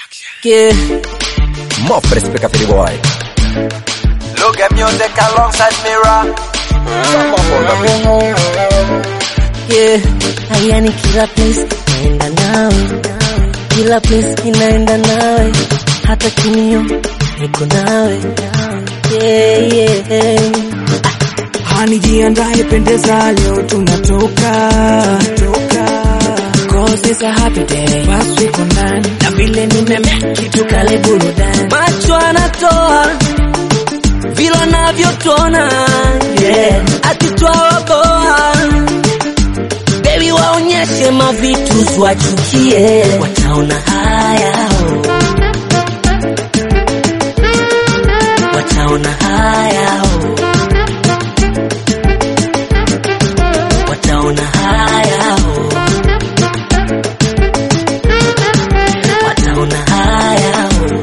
Yeah. More respect for the boy. Look at music alongside Mira. Yeah. Hayani kila place naenda nawe, kila place inaenda nawe, hata kimio niko nawe. Yeah, yeah. Hani jiandae, pendeza, leo tunatoka toka. Cause it's a happy day, basi uko ndani na vile nimemeki tukale burudani. Macho anatoa vile anavyotona, yeah. Atitwaokoa baby, waonyeshe mavitu tuwachukie, wataona haya oh. Wataona haya oh. Wataona haya oh. Wataona haya oh.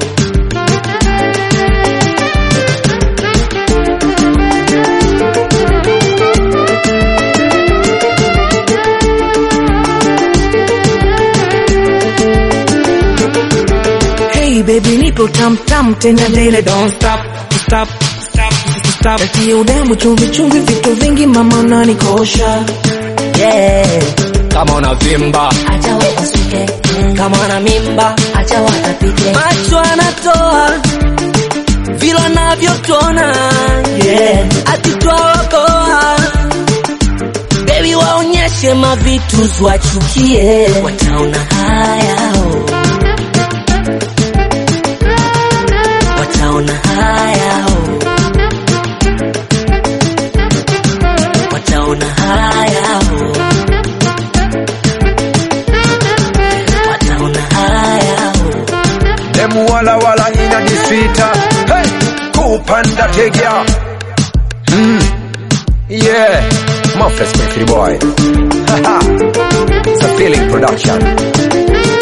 Hey baby, nipo tam tam tena daily, don't stop stop stop stop. Eti udembu chumvi chumvi, vitu vingi mama unanikosha. Yeah. Kama unavimba Acha wapasuke kama wana mimba, acha watapike. Macho anatoa vile anavyotona, yeah. Atitwaokoa baby, waonyeshe mavitu tuwachukie, wataona haya oh. Wataona haya oh. Wataona haya oh. Wataona haya oh. Demu wala wala inajisita. Hey, kupanda tegea. mm. Yeah. More respect for the boy. Haha. It's a feeling production.